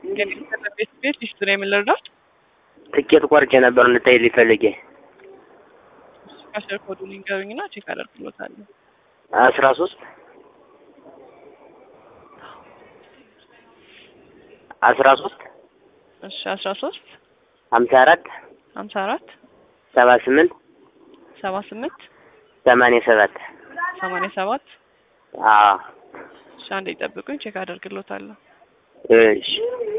ቤት ቤት ሊስትሮ የምንረዳት ትኬት ቆርጬ ነበር እንድታይ ሊፈልጌ ካሸር ኮዱን ይንገሩኝና ቼክ አደርግሎታለሁ። አስራ ሶስት አስራ ሶስት እሺ አስራ ሶስት ሀምሳ አራት ሀምሳ አራት ሰባ ስምንት ሰባ ስምንት ሰማንያ ሰባት ሰማንያ ሰባት አዎ እሺ አንዴ ይጠብቁኝ ቼክ አደርግሎታለሁ። እሺ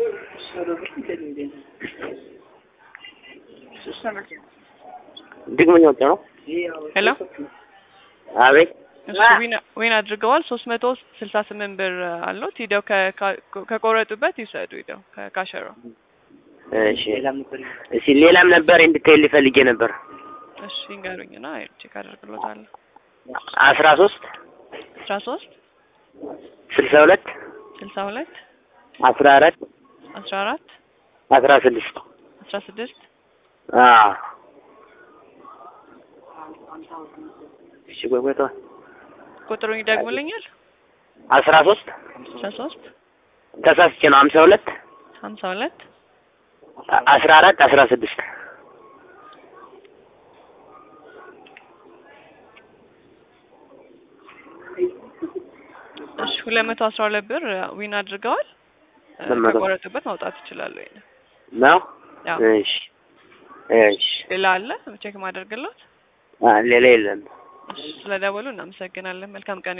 ድግመኛ ወጣ ነው ሄሎ አቤት እሺ ዊን ዊን አድርገዋል። ሶስት መቶ ስልሳ ስምንት ብር አሉት። ሂደው ከ- ከ- ከቆረጡበት ይውሰዱ። ሂደው ከካሸሮ እሺ እሺ ሌላም ነበር እንድታይ ሊፈልጌ ነበር እሺ ይንገሩኝና ቼክ አደርግሎታለሁ። አስራ ሶስት አስራ ሶስት ስልሳ ሁለት ስልሳ ሁለት አስራ አራት አስራ አራት አስራ ስድስት አስራ ስድስት አዎ እሺ ቆይ ቆይ ተው ቁጥሩን ይደግሙልኛል። አስራ ሶስት አስራ ሶስት ተሳስቼ ነው ሀምሳ ሁለት ሀምሳ ሁለት አስራ አራት አስራ ስድስት እሺ ሁለት መቶ አስራ ሁለት ብር ዊን አድርገዋል። እ፣ ሁለት መቶ ከቆረጡበት ማውጣት ይችላሉ። ይሄን ነው ያው እሺ እሺ ሌላ አለ ቼክ ማደርግለት። አ ሌላ የለም እሺ ስለደወሉ እናመሰግናለን። መልካም ቀን